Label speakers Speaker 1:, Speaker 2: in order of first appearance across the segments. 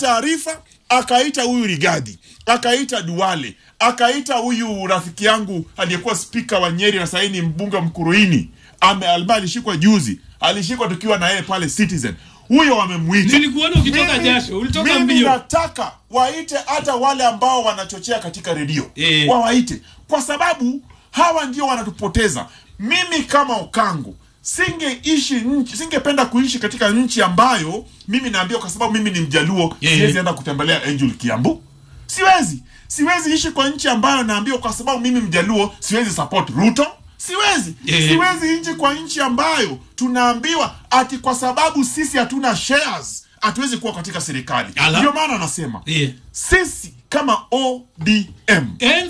Speaker 1: taarifa akaita huyu Rigathi, akaita Duale, akaita huyu rafiki yangu aliyekuwa spika wa Nyeri na sahii ni mbunge wa Mkuruini ame ambaye alishikwa juzi, alishikwa tukiwa na yeye pale Citizen. Huyo wamemwita.
Speaker 2: Nilikuona ukitoka
Speaker 1: Mimi-
Speaker 2: jasho, ulitoka
Speaker 1: mimi
Speaker 2: mbio.
Speaker 1: nataka waite hata wale ambao wanachochea katika redio
Speaker 2: Eh.
Speaker 1: wawaite, kwa sababu hawa ndio wanatupoteza. Mimi kama Okango singeishi nchi, singependa kuishi katika nchi ambayo mimi naambiwa, kwa sababu mimi ni Mjaluo,
Speaker 2: Eh.
Speaker 1: siwezi enda kutembelea Angel Kiambu, siwezi siwezi ishi kwa nchi ambayo naambiwa, kwa sababu mimi Mjaluo siwezi support Ruto, siwezi
Speaker 2: Eh.
Speaker 1: siwezi nchi kwa nchi ambayo tunaambiwa ati kwa sababu sisi hatuna shares hatuwezi kuwa katika serikali.
Speaker 2: Ala.
Speaker 1: Ndio maana anasema
Speaker 2: Eh.
Speaker 1: sisi kama ODM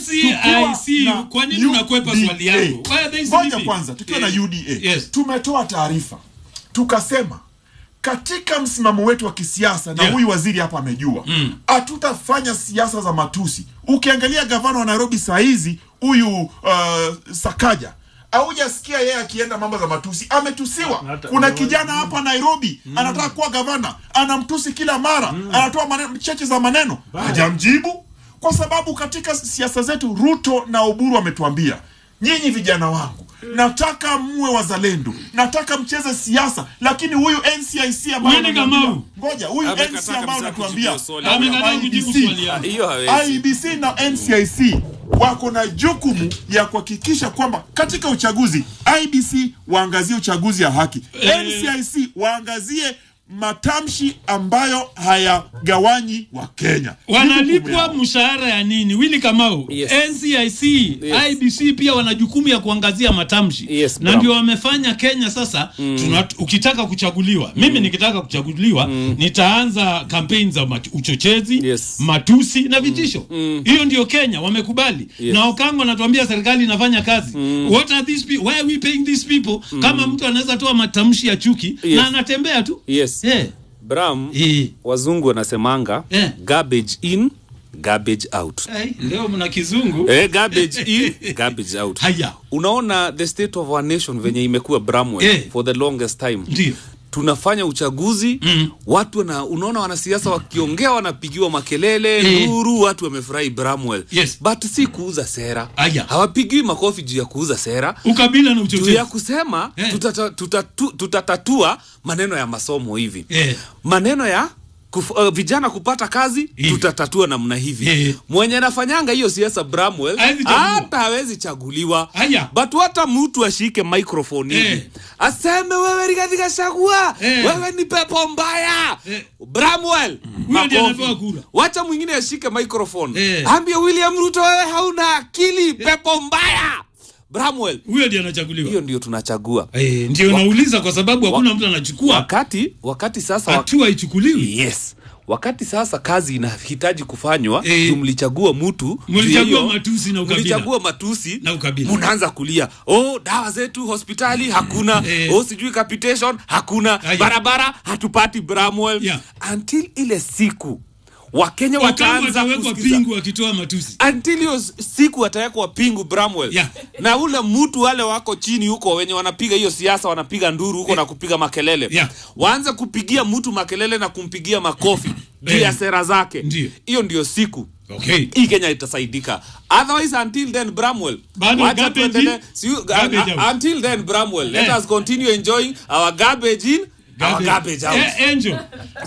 Speaker 2: NCIC,
Speaker 1: tukiwa na
Speaker 2: kwa nini unakwepa
Speaker 1: UDA.
Speaker 2: swali yangu? Why are they
Speaker 1: Ngoja
Speaker 2: sleeping?
Speaker 1: kwanza, tukiwa
Speaker 2: Eh,
Speaker 1: na UDA
Speaker 2: yes.
Speaker 1: tumetoa taarifa tukasema katika msimamo wetu wa kisiasa na
Speaker 2: Yeah.
Speaker 1: huyu waziri hapa amejua hatutafanya siasa za matusi. Ukiangalia gavana wa Nairobi saa hizi huyu uh, Sakaja haujasikia yeye akienda mambo za matusi, ametusiwa.
Speaker 3: Hata-
Speaker 1: Kuna kijana hapa Nairobi anataka kuwa gavana, anamtusi kila mara, anatoa maneno cheche za maneno, hajamjibu kwa sababu katika siasa zetu Ruto na Oburu wametuambia nyinyi vijana wangu, nataka muwe wazalendo, nataka mcheze siasa, lakini huyu NCIC ambayo
Speaker 2: Huyu ni
Speaker 1: unaniambia-
Speaker 2: Kamau.
Speaker 1: ngoja, huyu
Speaker 4: Amekataa
Speaker 1: NCIC ambayo
Speaker 4: kabisa
Speaker 1: unatuambia
Speaker 4: kujibu swali.
Speaker 1: na huyu
Speaker 2: Amekataa kujibu
Speaker 1: IEBC,
Speaker 2: swali yangu.
Speaker 4: hiyo hawezi
Speaker 1: IEBC na NCIC wako na jukumu ya kuhakikisha kwamba katika uchaguzi IBC waangazie uchaguzi ya haki,
Speaker 2: Eh.
Speaker 1: NCIC waangazie matamshi ambayo hayagawanyi wa Kenya. Ni jukumu
Speaker 2: wanalipwa
Speaker 1: yao.
Speaker 2: mshahara ya nini wili kamau
Speaker 4: Yes.
Speaker 2: ncic
Speaker 4: Yes.
Speaker 2: ibc pia wana jukumu ya kuangazia matamshi
Speaker 4: Yes,
Speaker 2: na
Speaker 4: Bram.
Speaker 2: ndio wamefanya kenya sasa tuna, ukitaka kuchaguliwa mimi nikitaka kuchaguliwa nitaanza kampeni za matu- uchochezi
Speaker 4: Yes.
Speaker 2: matusi na vitisho hiyo ndio kenya wamekubali
Speaker 4: Yes.
Speaker 2: na okango anatuambia serikali inafanya kazi what are these people? why are we paying these people kama mtu anaweza toa matamshi ya chuki
Speaker 4: Yes.
Speaker 2: na anatembea tu
Speaker 4: yes
Speaker 2: yeah.
Speaker 4: bram
Speaker 2: Eh.
Speaker 4: wazungu wanasemanga
Speaker 2: Eh.
Speaker 4: garbage in garbage out
Speaker 2: Ai, leo mna kizungu
Speaker 4: eh, garbage in garbage out
Speaker 2: haya
Speaker 4: unaona the state of our nation venye imekuwa bramwell
Speaker 2: Eh.
Speaker 4: for the longest time
Speaker 2: ndio
Speaker 4: tunafanya uchaguzi
Speaker 2: Mm.
Speaker 4: watu wana, unaona wanasiasa wakiongea wanapigiwa makelele
Speaker 2: Eh.
Speaker 4: nduru watu wamefurahi bramwell
Speaker 2: Yes.
Speaker 4: but si kuuza sera
Speaker 2: Aya.
Speaker 4: hawapigiwi makofi juu ya kuuza sera
Speaker 2: ukabila na
Speaker 4: juu
Speaker 2: uchochezi
Speaker 4: ya kusema
Speaker 2: Eh.
Speaker 4: tutata, tutatu, tutatatua maneno ya masomo hivi
Speaker 2: Eh.
Speaker 4: maneno ya kuf, uh, vijana kupata kazi
Speaker 2: Hivi.
Speaker 4: tutatatua namna hivi
Speaker 2: Eh.
Speaker 4: mwenye anafanyanga hiyo siasa bramwell
Speaker 2: Hawezi chaguliwa.
Speaker 4: hata hawezi chaguliwa
Speaker 2: Aya.
Speaker 4: but hata mtu ashike microphone hivi
Speaker 2: Eh.
Speaker 4: aseme wewe Rigathi Gachagua
Speaker 2: Eh.
Speaker 4: wewe ni pepo mbaya
Speaker 2: Eh.
Speaker 4: bramwell
Speaker 2: Huyo ndiye
Speaker 4: makofi.
Speaker 2: anapewa kura.
Speaker 4: wacha mwingine ashike microphone
Speaker 2: Eh.
Speaker 4: ambie william ruto wewe hauna akili pepo mbaya bramwell
Speaker 2: huyo ndiye anachaguliwa
Speaker 4: hiyo ndio tunachagua
Speaker 2: Eh, ndio nauliza kwa sababu hakuna mtu anachukua
Speaker 4: wakati wakati sasa wa-
Speaker 2: hatua ichukuliwi
Speaker 4: yes wakati sasa kazi inahitaji kufanywa
Speaker 2: Eh.
Speaker 4: juu mlichagua mtu
Speaker 2: Mlichagua
Speaker 4: juu ya hiyo-
Speaker 2: matusi na ukabila.
Speaker 4: mlichagua matusi
Speaker 2: Na ukabila.
Speaker 4: munaanza kulia oh dawa zetu hospitali hakuna
Speaker 2: Eh.
Speaker 4: oh sijui capitation hakuna
Speaker 2: Aya.
Speaker 4: barabara hatupati bramwell
Speaker 2: Yeah.
Speaker 4: until ile siku wakenya
Speaker 2: Okango
Speaker 4: wataanza
Speaker 2: atawekwa
Speaker 4: kusikiza
Speaker 2: pingu akitoa matusi
Speaker 4: until hiyo siku watawekwa pingu bramwell
Speaker 2: Yeah.
Speaker 4: na ule mtu wale wako chini huko wenye wanapiga hiyo siasa wanapiga nduru huko na kupiga makelele
Speaker 2: Yeah.
Speaker 4: waanze kupigia mtu makelele na kumpigia makofi juu
Speaker 2: Eh.
Speaker 4: ya sera zake
Speaker 2: Ndio.
Speaker 4: hiyo ndio siku
Speaker 2: okay
Speaker 4: hii kenya itasaidika otherwise until then bramwell
Speaker 2: Bado
Speaker 4: wacha
Speaker 2: garbage
Speaker 4: tuendelee-
Speaker 2: in,
Speaker 4: si you-
Speaker 2: garbage
Speaker 4: uh,
Speaker 2: out.
Speaker 4: until then bramwell let
Speaker 2: Eh.
Speaker 4: us continue enjoying our garbage in our
Speaker 2: Garbage.
Speaker 4: garbage out
Speaker 2: Eh, Angel,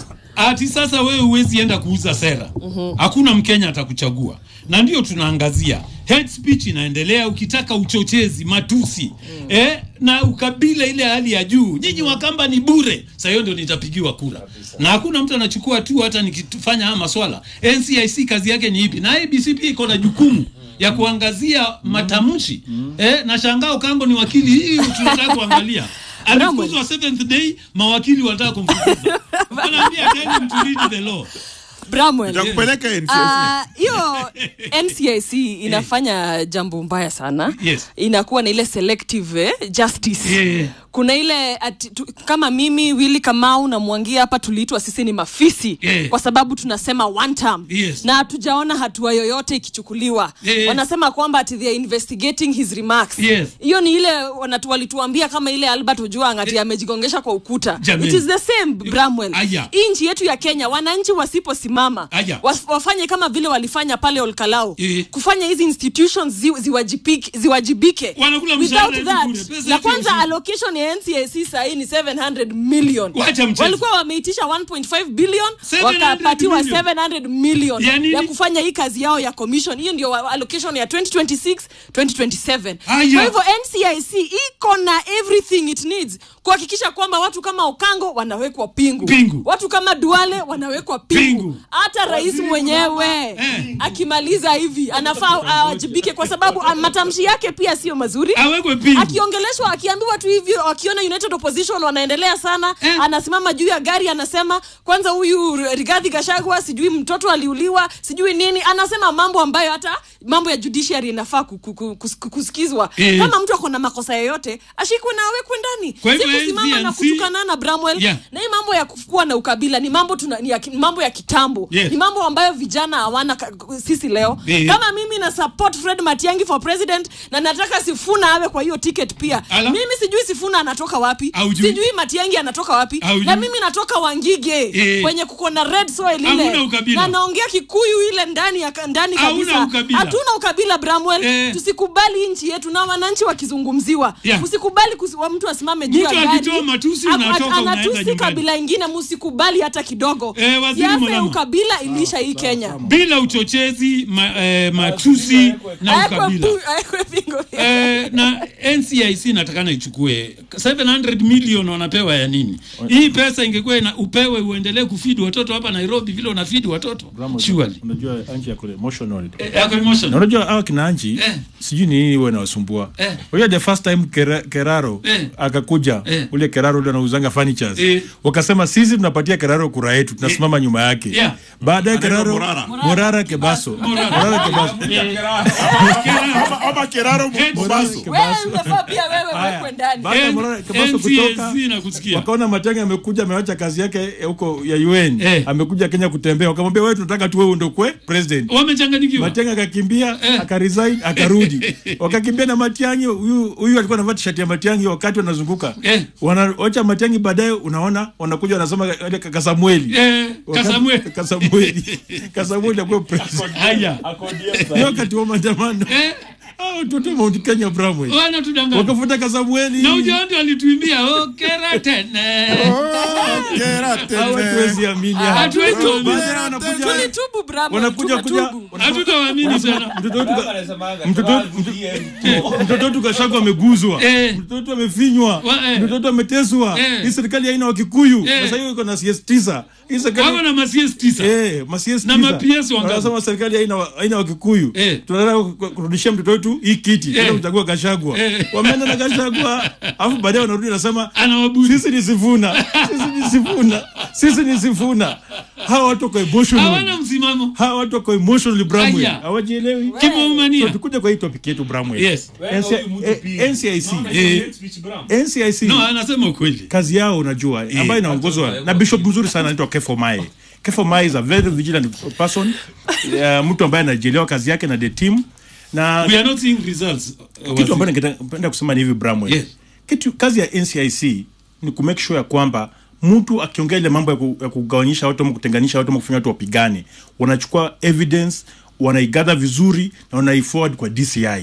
Speaker 2: ati sasa wewe huwezi enda kuuza sera hakuna mkenya atakuchagua na ndio tunaangazia hate speech inaendelea ukitaka uchochezi matusi eh, na ukabila ile hali ya juu nyinyi wakamba ni bure sa hiyo ndio nitapigiwa kura na hakuna mtu anachukua hatua hata nikifanya haya maswala ncic kazi yake ni ipi na abc pia iko na jukumu ya kuangazia matamshi eh, na shangao kango ni wakili hii tunataka kuangalia alifukuzwa seventh day mawakili wanataka kumfukuza wanaambia tell him to read the law
Speaker 5: Bramwell.
Speaker 1: Nitakupeleka NCIC.
Speaker 5: Ah, hiyo ncic inafanya jambo mbaya sana
Speaker 2: Yes.
Speaker 5: inakuwa na ile selective eh, justice
Speaker 2: Yeah.
Speaker 5: kuna ile ati, tu, kama mimi Willy Kamau na Mwangia hapa tuliitwa sisi ni mafisi
Speaker 2: Yeah.
Speaker 5: kwa sababu tunasema one term
Speaker 2: Yes.
Speaker 5: na hatujaona hatua yoyote ikichukuliwa
Speaker 2: Yeah.
Speaker 5: wanasema kwamba ati they are investigating his remarks
Speaker 2: Yes.
Speaker 5: hiyo ni ile wanatu, walituambia kama ile Albert Ojwang ati amejigongesha kwa ukuta
Speaker 2: Jameni.
Speaker 5: it is the same Bramwell
Speaker 2: Aya.
Speaker 5: hii nchi yetu ya Kenya wananchi wasiposimama
Speaker 2: Aya.
Speaker 5: was- wafanye kama vile walifanya pale Olkalao
Speaker 2: Eh.
Speaker 5: kufanya hizi institutions zi, ziwajibike, ziwajibike.
Speaker 2: Wanakula
Speaker 5: Without
Speaker 2: mshahara
Speaker 5: that
Speaker 2: hivi bure, pesa
Speaker 5: na
Speaker 2: yetu
Speaker 5: kwanza
Speaker 2: ya
Speaker 5: allocation ya NCAC sahii ni 700 million
Speaker 2: Wacha mchezo.
Speaker 5: walikuwa wameitisha 1.5 billion
Speaker 2: 700
Speaker 5: wakapatiwa
Speaker 2: million.
Speaker 5: 700 million
Speaker 2: Ya nini?
Speaker 5: ya kufanya hii kazi yao ya commission hiyo ndio wa- allocation ya 2026 2027
Speaker 2: Aya.
Speaker 5: kwa hivyo NCIC iko na everything it needs kuhakikisha kwamba watu kama Okango wanawekwa pingu,
Speaker 2: Pingu.
Speaker 5: watu kama Duale wanawekwa pingu,
Speaker 2: Pingu.
Speaker 5: hata rais mwenyewe
Speaker 2: Eh.
Speaker 5: akimaliza hivi anafaa awajibike kwa sababu ah, matamshi yake pia sio mazuri
Speaker 2: awekwe pingu
Speaker 5: akiongeleshwa akiambiwa tu hivyo akiona united opposition wanaendelea sana
Speaker 2: Eh.
Speaker 5: anasimama juu ya gari anasema kwanza huyu rigadhi gashagwa sijui mtoto aliuliwa sijui nini anasema mambo ambayo hata mambo ya judiciary inafaa ku- ku- ku- kus- kusikizwa
Speaker 2: Eh.
Speaker 5: kama mtu ako na makosa yoyote ashikwe na awekwe ndani
Speaker 2: Kwa hivyo
Speaker 5: si kusimama na
Speaker 2: NCNC
Speaker 5: kutukana na bramwell
Speaker 2: Yeah.
Speaker 5: na hii mambo ya kuwa na ukabila ni mambo tuna, ni ya, ki- mambo ya kitambo
Speaker 2: Yes.
Speaker 5: ni mambo ambayo vijana hawana ka- sisi leo
Speaker 2: Eh.
Speaker 5: kama mimi na support fred matiangi for president na nataka sifuna awe kwa hiyo ticket pia
Speaker 2: Ala.
Speaker 5: mimi sijui sifuna anatoka wapi
Speaker 2: Haujui.
Speaker 5: sijui matiangi anatoka wapi
Speaker 2: Haujui.
Speaker 5: na mimi natoka wangige
Speaker 2: Eh.
Speaker 5: kwenye kuko na red soil ile
Speaker 2: Hauna ukabila.
Speaker 5: na naongea kikuyu ile ndani ya ndani
Speaker 2: Hauna
Speaker 5: kabisa
Speaker 2: ukabila.
Speaker 5: hatuna ukabila bramwell
Speaker 2: Eh.
Speaker 5: tusikubali hii nchi yetu na wananchi wakizungumziwa
Speaker 2: Yeah.
Speaker 5: msikubali kusi- wa mtu asimame juu ya
Speaker 2: Mtu
Speaker 5: gari
Speaker 2: akitoa matusi
Speaker 5: Ak-
Speaker 2: unatoka,
Speaker 5: ak-
Speaker 2: unaenda
Speaker 5: anatusi
Speaker 2: nyumbani.
Speaker 5: kabila ingine msikubali hata kidogo
Speaker 2: Eh, waziri
Speaker 5: siasa ya
Speaker 2: Mulama.
Speaker 5: ukabila ilisha hii kenya
Speaker 2: bila uchochezi ma, eh, matusi na
Speaker 5: Awekwe
Speaker 2: ukabila
Speaker 5: pu- awekwe pingo.
Speaker 2: eh, na NCIC natakana ichukue 700 million wanapewa ya nini? Hii pesa ingekuwa ina- upewe uendelee kufidi watoto hapa Nairobi vile unafidi watoto surely.
Speaker 3: unajua anji yako emotional
Speaker 2: Eh, yako emotion.
Speaker 3: na unajua hawa kina anji
Speaker 2: Eh.
Speaker 3: sijui ni nini huwa inawasumbua
Speaker 2: Eh.
Speaker 3: unajua the first time Kera, keraro
Speaker 2: Eh.
Speaker 3: akakuja
Speaker 2: Eh.
Speaker 3: ule keraro ule anauzanga furnitures
Speaker 2: Eh.
Speaker 3: wakasema sisi tunapatia keraro kura yetu tunasimama nyuma yake
Speaker 2: Yeah.
Speaker 3: baadaye
Speaker 1: Anaitwa
Speaker 3: keraro
Speaker 1: Morara.
Speaker 3: morara kebaso morara kebaso
Speaker 1: Ama- ama Keraro
Speaker 2: Eh,
Speaker 1: Mobaso.
Speaker 5: Wewe unafaa pia wewe wekwe ndani
Speaker 3: baada ya
Speaker 2: N-
Speaker 3: morara kebaso kutoka
Speaker 2: NCIC nakusikia.
Speaker 3: wakaona Matiang'i amekuja amewacha kazi yake eh, huko ya UN
Speaker 2: Eh.
Speaker 3: amekuja Kenya kutembea, wakamwambia wewe, tunataka tu wewe ndio kwe president.
Speaker 2: Wamechanganyikiwa.
Speaker 3: Matiang'i akakimbia
Speaker 2: Eh.
Speaker 3: akaresign akarudi, wakakimbia na Matiang'i. Huyu huyu alikuwa anavaa t-shirt ya Matiang'i wakati wanazunguka
Speaker 2: Eh.
Speaker 3: wanaocha Matiang'i, baadaye unaona wanakuja wanasema ile kaka Samueli
Speaker 2: Eh,
Speaker 3: Wakati-
Speaker 2: Kasamwe.
Speaker 3: Kasamueli Kasamueli akuwa president
Speaker 2: Haya.
Speaker 3: Ni wakati wa maandamano
Speaker 2: Eh,
Speaker 3: hao watoto wa Mount Kenya Bramwell
Speaker 2: wanatudanganya.
Speaker 3: wakafuta Kasamueli
Speaker 2: Na ujaondi walituimbia oh, kera tene.
Speaker 1: Oh, Kera tene.
Speaker 3: Hao hatuwezi amini
Speaker 2: Hatuwezi amini.
Speaker 3: Baadaye wanakuja
Speaker 5: tulitubu Bramwell,
Speaker 3: wanakuja kuja
Speaker 5: tumetubu.
Speaker 2: Hatutawaamini sana.
Speaker 3: mtoto wetu ka- mtoto- mtoto- mtoto wetu kashako ameguzwa
Speaker 2: Eh.
Speaker 3: mtoto wetu amefinywa
Speaker 2: Wa- eh.
Speaker 3: mtoto wetu ameteswa
Speaker 2: Eh.
Speaker 3: hii serikali haina wakikuyu
Speaker 2: Eh.
Speaker 3: sasa hiyo iko na CS tisa hii
Speaker 2: Wako
Speaker 3: serikali
Speaker 2: na masies tisa.
Speaker 3: Eh, ma CS
Speaker 2: Na
Speaker 3: tisa.
Speaker 2: ma PS wangapi?
Speaker 3: Wanasema serikali haina wa- haina wakikuyu
Speaker 2: Eh.
Speaker 3: tunataka ku- kurudishia mtoto wetu hii kiti
Speaker 2: Eh.
Speaker 3: tena kuchagua Gashagwa
Speaker 2: Eh.
Speaker 3: wameenda na Gashagwa alafu baadaye wanarudi nasema
Speaker 2: Anawabudi.
Speaker 3: sisi ni Sifuna sisi ni Sifuna sisi ni Sifuna hawa watu kwa emotional
Speaker 2: Hawana msimamo.
Speaker 3: hawa watu wako emotionally Bramwell
Speaker 2: Aya.
Speaker 3: hawajielewi
Speaker 2: Kimaumania.
Speaker 3: So, tukuja kwa hii topic yetu Bramwell
Speaker 2: Yes.
Speaker 3: NCI eh, NCIC
Speaker 2: Eh,
Speaker 3: NCIC
Speaker 2: no, anasema ukweli.
Speaker 3: kazi yao unajua ambayo inaongozwa na bishop mzuri sana anaitwa Kefo Mae Kefo Mae is a very vigilant person uh, mtu ambaye anajielewa kazi yake na the team na
Speaker 2: We are not seeing results. uh,
Speaker 3: kitu
Speaker 2: wasi-
Speaker 3: ambacho ningependa kusema ni hivi Bramwell
Speaker 2: Yes.
Speaker 3: kitu kazi ya NCIC ni ku make sure ya kwamba mtu akiongea ile mambo ya, ku, ya kugawanyisha watu ama kutenganisha watu ama kufanya watu wapigane wanachukua evidence wanaigather vizuri na wanaiforward kwa DCI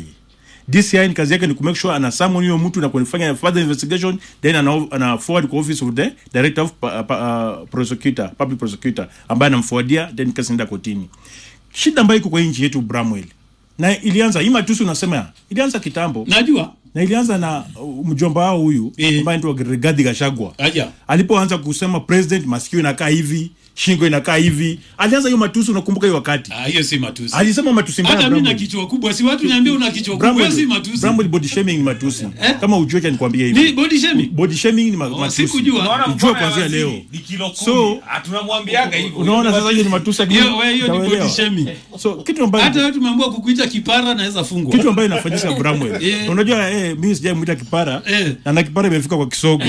Speaker 3: DCI ni kazi yake ni ku make sure ana summon huyo mtu na kufanya further investigation then ana, ana forward kwa office of the director of pa, pa, uh, prosecutor public prosecutor ambaye anamforwardia then kesi inaenda kotini shida ambayo iko kwa hii nchi yetu Bramwell na ilianza hii matusi unasema ilianza kitambo
Speaker 2: Najua.
Speaker 3: na ilianza na uh, mjomba wao huyu
Speaker 2: Eh.
Speaker 3: ambaye anaitwa Rigathi Gachagua
Speaker 2: Aja.
Speaker 3: alipoanza kusema president masikio inakaa hivi shingo inakaa hivi alianza hiyo matusi unakumbuka hiyo wakati
Speaker 2: Ah, hiyo si matusi
Speaker 3: alisema matusi mbaya
Speaker 2: hata mi na
Speaker 3: Bramwell.
Speaker 2: kichwa kubwa si watu niambia una kichwa kubwa hiyo si matusi
Speaker 3: Bramwell body shaming ni matusi
Speaker 2: Eh?
Speaker 3: kama ujue cha nikwambia
Speaker 2: ni
Speaker 3: hivi
Speaker 2: body shaming
Speaker 3: body shaming ni ma-
Speaker 2: Oh,
Speaker 3: matusi
Speaker 2: sikujua.
Speaker 6: Unaona
Speaker 3: Ujue
Speaker 6: mkono ya
Speaker 3: kuanzia
Speaker 6: waziri
Speaker 3: leo.
Speaker 6: ni kilo kumi.
Speaker 3: So-
Speaker 6: Ah, tunamwambiaga hivyo.
Speaker 3: unaona sasa hiyo ni matusi ya
Speaker 2: hiyo we- hiyo ni
Speaker 3: utaelewa.
Speaker 2: body shaming
Speaker 3: so kitu ambayo
Speaker 2: hata wewe tumeambiwa kukuita kipara naweza fungwa
Speaker 3: kitu ambayo inafanyika Bramwell
Speaker 2: Eh.
Speaker 3: unajua eh, mimi sijamuita kipara
Speaker 2: Eh.
Speaker 3: na na kipara imefika kwa kisogo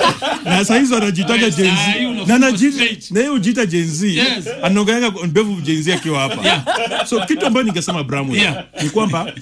Speaker 3: na saa hizo anajitaga
Speaker 2: Eh,
Speaker 3: Gen
Speaker 2: saa
Speaker 3: Z
Speaker 2: hii unafungwa
Speaker 3: na anajiita
Speaker 2: straight.
Speaker 3: na yeye hujiita Gen Z
Speaker 2: Yes.
Speaker 3: anaongeanga mbevu Gen Z akiwa hapa
Speaker 2: Yeah.
Speaker 3: so kitu ambayo ningesema Bramwell
Speaker 2: Yeah.
Speaker 3: ni kwamba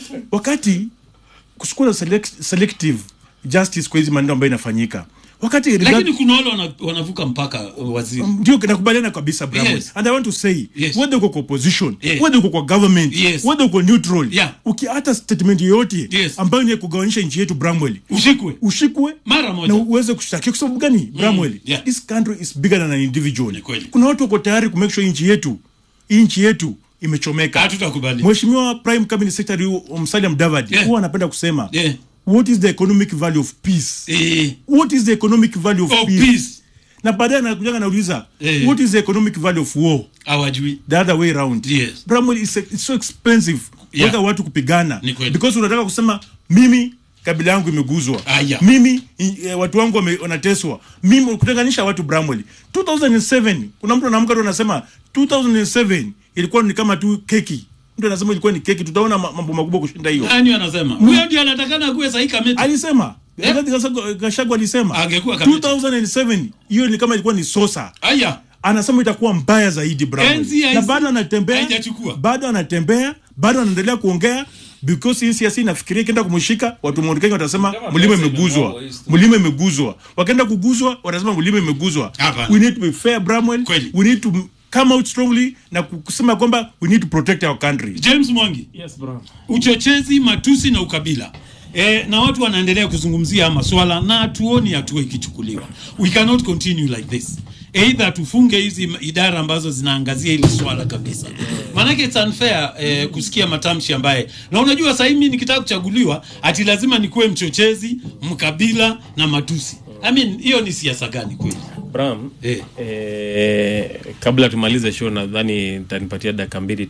Speaker 3: wakati kusukua select, selective justice kwa hizi maneno ambayo inafanyika wakati
Speaker 2: lakini kuna wale wana- wanavuka mpaka uh, waziri
Speaker 3: ndio nakubaliana kabisa Bramwell
Speaker 2: Yes.
Speaker 3: and I want to say
Speaker 2: Yes.
Speaker 3: whether uko kwa opposition
Speaker 2: Yeah.
Speaker 3: whether uko kwa government
Speaker 2: Yes.
Speaker 3: whether uko neutral
Speaker 2: Yeah.
Speaker 3: ukiata statement yoyote
Speaker 2: Yes.
Speaker 3: ambayo ni ya kugawanyisha nchi yetu Bramwell
Speaker 2: ushikwe
Speaker 3: ushikwe
Speaker 2: mara
Speaker 3: na
Speaker 2: moja
Speaker 3: uweze kushtakiwa kwa sababu gani Bramwell
Speaker 2: yeah.
Speaker 3: this country is bigger than an individual
Speaker 2: Ni kweli.
Speaker 3: kuna watu wako tayari ku make sure nchi yetu hii nchi yetu imechomeka
Speaker 2: Hatutakubali.
Speaker 3: Mheshimiwa Prime Cabinet Secretary Musalia Mudavadi
Speaker 2: Yeah.
Speaker 3: huwa anapenda kusema
Speaker 2: Yeah.
Speaker 3: what is the economic value of peace
Speaker 2: Eh,
Speaker 3: what is the economic value of
Speaker 2: oh,
Speaker 3: peace,
Speaker 2: peace
Speaker 3: na baadaye anakujaga nauliza
Speaker 2: Eh.
Speaker 3: what is the economic value of war
Speaker 2: hawajui
Speaker 3: the other way around
Speaker 2: Yes.
Speaker 3: Bramwell is it's so expensive
Speaker 2: Yeah.
Speaker 3: kuweka watu kupigana
Speaker 2: Ni kweli.
Speaker 3: because unataka kusema mimi kabila yangu imeguzwa
Speaker 2: Aya.
Speaker 3: mimi i- eh, watu wangu wame- wanateswa mimi kutenganisha watu Bramwell 2007 kuna mtu anaamka tu anasema 2007 ilikuwa ni kama tu keki mtu anasema ilikuwa ni keki tutaona ma- mambo makubwa kushinda hiyo
Speaker 2: nani anasema huyo ndio anatakana kuwe sahi kameti
Speaker 3: alisema
Speaker 2: Eh?
Speaker 3: Rigathi Gachagua- Gachagua alisema
Speaker 2: Angekuwa kamiti.
Speaker 3: 2007 hiyo ni kama ilikuwa ni sosa
Speaker 2: aya
Speaker 3: anasema itakuwa mbaya zaidi Bramwell.
Speaker 2: NCIC
Speaker 3: na bado anatembea
Speaker 2: haijachukua.
Speaker 3: bado anatembea bado anaendelea kuongea because hii siasa inafikiria ikienda kumshika watu Mount Kenya watasema mlima imeguzwa mlima imeguzwa wakaenda kuguzwa watasema mlima imeguzwa
Speaker 2: Hapana.
Speaker 3: we need to be fair Bramwell
Speaker 2: Kweli.
Speaker 3: we need to come out strongly na kusema kwamba we need to protect our country
Speaker 2: james mwangi
Speaker 7: Yes, bro.
Speaker 2: uchochezi matusi na ukabila E, na watu wanaendelea kuzungumzia haya maswala na hatuoni hatua ikichukuliwa we cannot continue like this eidha tufunge hizi idara ambazo zinaangazia hili swala kabisa maanake it's unfair eh, kusikia matamshi ambaye na unajua sahii mi nikitaka kuchaguliwa ati lazima nikuwe mchochezi mkabila na matusi I mean, hiyo ni siasa gani kweli
Speaker 7: Bram,
Speaker 2: eh.
Speaker 7: eh, kabla tumalize show nadhani nitanipatia dakika mbili